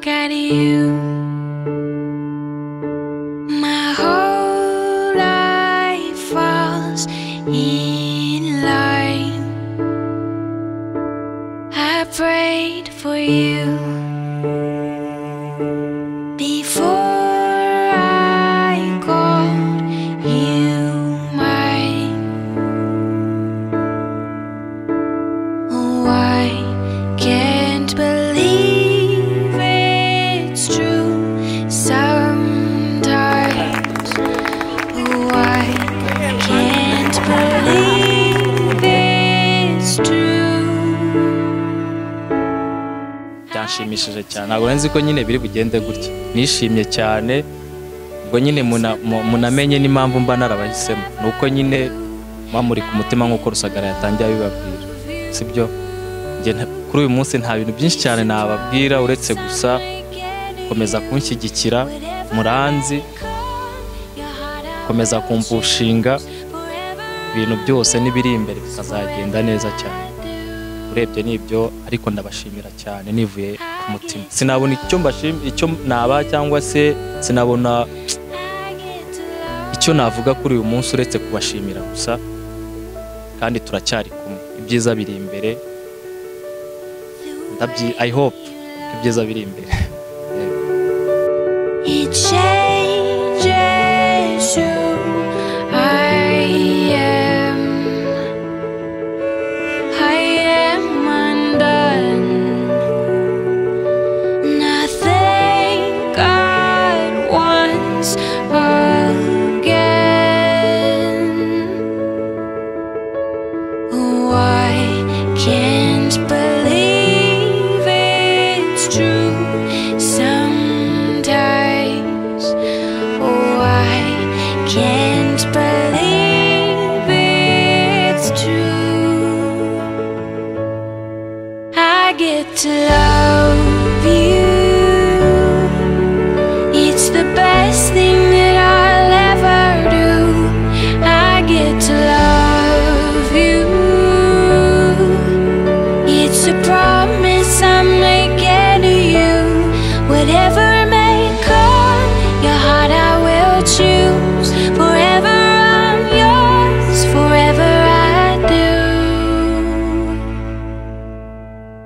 you. My whole life falls in line. I prayed for you. Before I called you mine, oh, I can't believe it's true. Sometimes, oh, I can't believe it's true. byanshimishije cyane ntabwo nzi ko nyine biri bugende gutya nishimye cyane ubwo nyine muna- mu- munamenye n'impamvu mba narabahisemo ni uko nyine mamuri ku mutima nk'uko rusagara yatangiye abibabwira sibyo Njye nta- kuri uyu munsi nta bintu byinshi cyane nababwira uretse gusa gukomeza kunshyigikira muranzi gukomeza kumpushinga ibintu byose n'ibiri imbere bikazagenda neza cyane urebye nibyo ariko ndabashimira cyane nivuye ku mutima sinabona icyo mbashim icyo naba cyangwa se sinabona icyo navuga kuri uyu munsi uretse kubashimira gusa kandi turacyari kumwe ibyiza biri imbere ndabyi i hope ko ibyiza biri imbere Yego. It changes who I am. I am undone. And I thank God once again. Oh, I can't believe it's true. Sometimes, oh, I can't believe it's true. I get to love you. It's the best thing that I'll ever do. I get to love you. It's a promise I'm making to you. Whatever may come, your heart I will choose. Forever I'm yours, forever I do.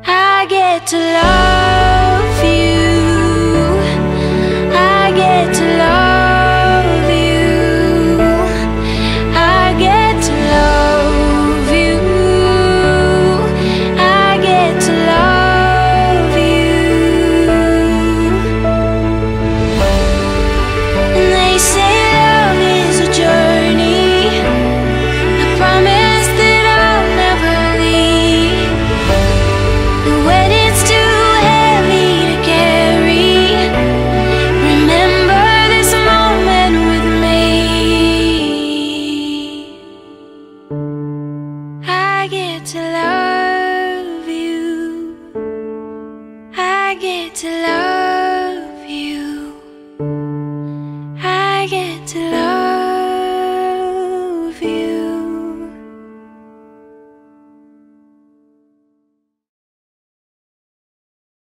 I get to love you. I get to love you. I get to love you. I get to love you. And they say love is a journey. I promise that I'll never leave. And when it's too heavy to carry, Remember this moment with me. I get to love you. I get to love.